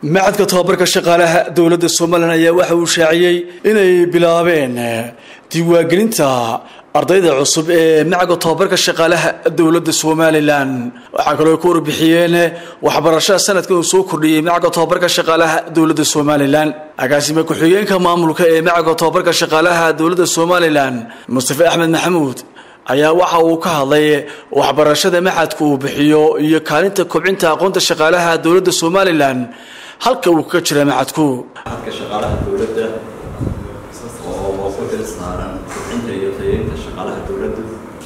macadka tobabarka shaqaalaha dowladda somalilan ayaa waxa uu shaaciyey inay bilaabeen diiwaangelinta ardayda cusub ee macadka tobabarka shaqaalaha dowladda somalilan waxaa kaloo ku warbixiyeen waxbarashada sanadkan uu soo kordhiyey macadka tobabarka shaqaalaha dowladda somalilan agaasime ku-xigeenka maamulka ee macadka tobabarka shaqaalaha dowladda somalilan mustafe axmed maxamuud ayaa waxa uu ka hadlay waxbarashada maxadka uu bixiyo iyo kaalinta kobcinta aqoonta shaqaalaha dowladda somalilan halka uu kaga jira maxadku maxadka shaqaalaha dowladda oo ku xil saaran kobcinta iyo tayeynta shaqaalaha dowladda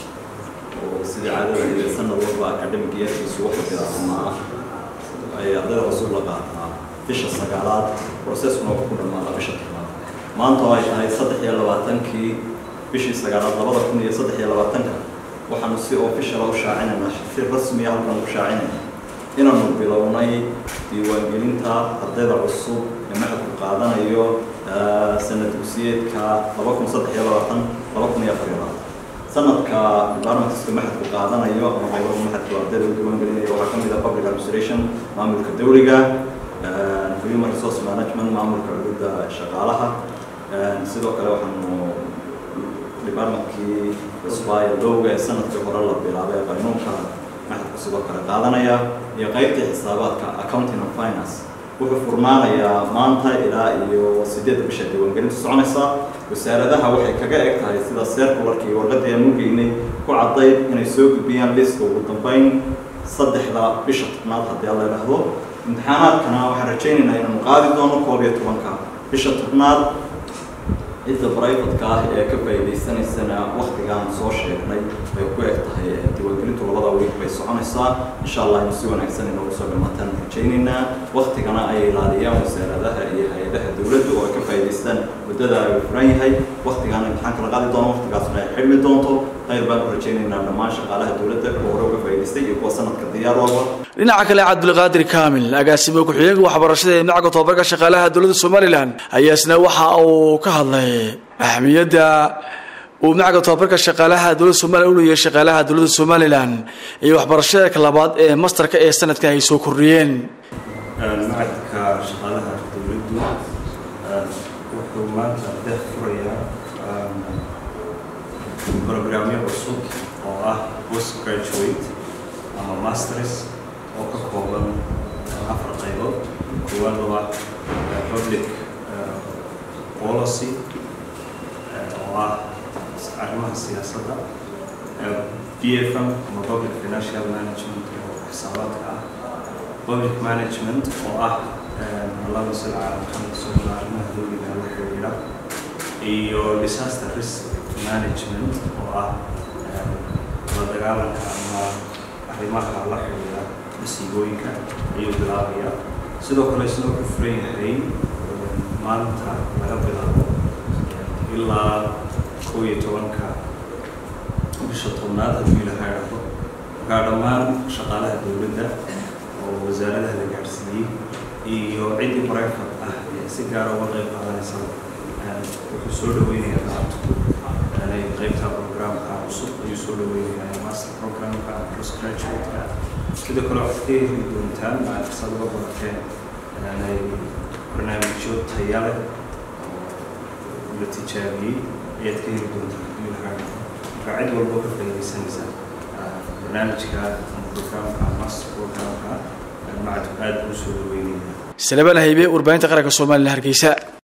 oo sidii caadada sanad walba academic yearkiisu waxa bilaabma ah ay ardayda cusub la qaataa bisha sagaalaad processkuna wuxuu ku dhamaada bisha tobnaad maanta oo ay tahay saddex iyo labaatankii bishii sagaalaad labada kun iyo saddex iyo labaatanka waxaanu si official u shaacinayna si rasmiya halkan u shaacinayna inaanu bilownay diiwaangelinta ardayda cusub ee maxadku qaadanayo sanad dugsiyeedka laba kun saddex iyo labaatan laba kun iyo afar iyo labaatan sanadka departmentska maxadku qaadanayo ama qaybaha maxadku ardayda u diiwaangelinayo waxaa kamid ah public administration maamulka dowliga human resource management maamulka cudurda shaqaalaha sidoo kale waxaanu departmentkii cusbaayo lowga ee sanadkii hore la bilaabay qaynuunka maxadku sidoo kale qaadanaya iyo qaybtii xisaabaadka accounting and finance wuxuu furnaanayaa maanta ilaa iyo sideedda bisha diiwaangelinta soconaysa wasaaradaha waxay kaga eg tahay sida circularkii warqadii aan ugeynay ku caddayd inay soo gudbiyaan liska ugu dambeyn saddexda bisha tobnaad haddii alla idhaahdo imtixaanaadkana waxaan rajaynaynaa inaanu qaadi doono koob iyo tobanka bisha tobnaad cidda brivatka ah ee ka faa'iidaysanaysana waktigaan soo sheegnay bay ku eg tahay diiwaangelintu labada wiig bay soconaysaa insha allah inu si wanaagsan inoogu soo dhamaataan rajaynaynaa waktigana ay ilaaliyaan wasaaradaha iyo hay-adaha dowladda oo ay ka faa'iidaystaan muddada ay furan yahay waktigaana imtixaanka la qaadi doono waktigaasna ay xidhmi doonto khayr baan u rajaynaynaa dhammaan shaqaalaha dowladda kuwa hore uga faa'iidaystay iyo kuwa sanadka diyaar walba dhinaca kale cabdulqaadir kaamil agaasime ku-xigeenka waxbarashada ee macadka tobabarka shaqaalaha dowladda somalilan ayaa isna waxa uu ka hadlay ahmiyadda uu macadka tobabarka shaqaalaha dowladda somalilan u leeyahay shaqaalaha dowladda somalilan iyo waxbarashada labaad ee masterka ee sanadkan ay soo kordhiyeen macadka shaqaalaha dowladdu wuxuu maanta deeq furayaa programyo cusub oo ah post graduate ama masters oo ka kooban afar qaybood koowaad oo ah public policy oo ah arrimaha siyaasadda bfm ama public financial management oo xisaabaadka ah public management oo ah laba sida caalamka socda arrimaha dowliga la xiriira iyo disaster risk management oo ah la dagaalanka ama arrimaha la xiriira masiibooyinka ayuu bilaabaya sidoo kale isna wuxuu furan yahay maanta laga bilaabo ilaa kow iyo tobanka bisha tobnaad hadduu ilaha idhaahdo markaa dhammaan shaqaalaha dowladda oo wasaaradaha la gaadhsiiyey iyo ciddii private ah ee si gaara uga qayb qaadanaysa wuxuu soo dhaweynayaa gacabtu qaybta programka cusub ayuu soo dhaweynayaa master programka postgraduate-ka sidoo kale waxaad ka heli doontaan maad uga barateen barnaamijyo taya leh oo la tijaabiyey ayaad ka heli doontaan haddii lahaa marka cid walbo ka faa'iidaysanaysa barnaamijka ama programka master programka macadku aad buu soo dhaweynaya salebaan haybe warbaahinta qaranka somalilan hargeysa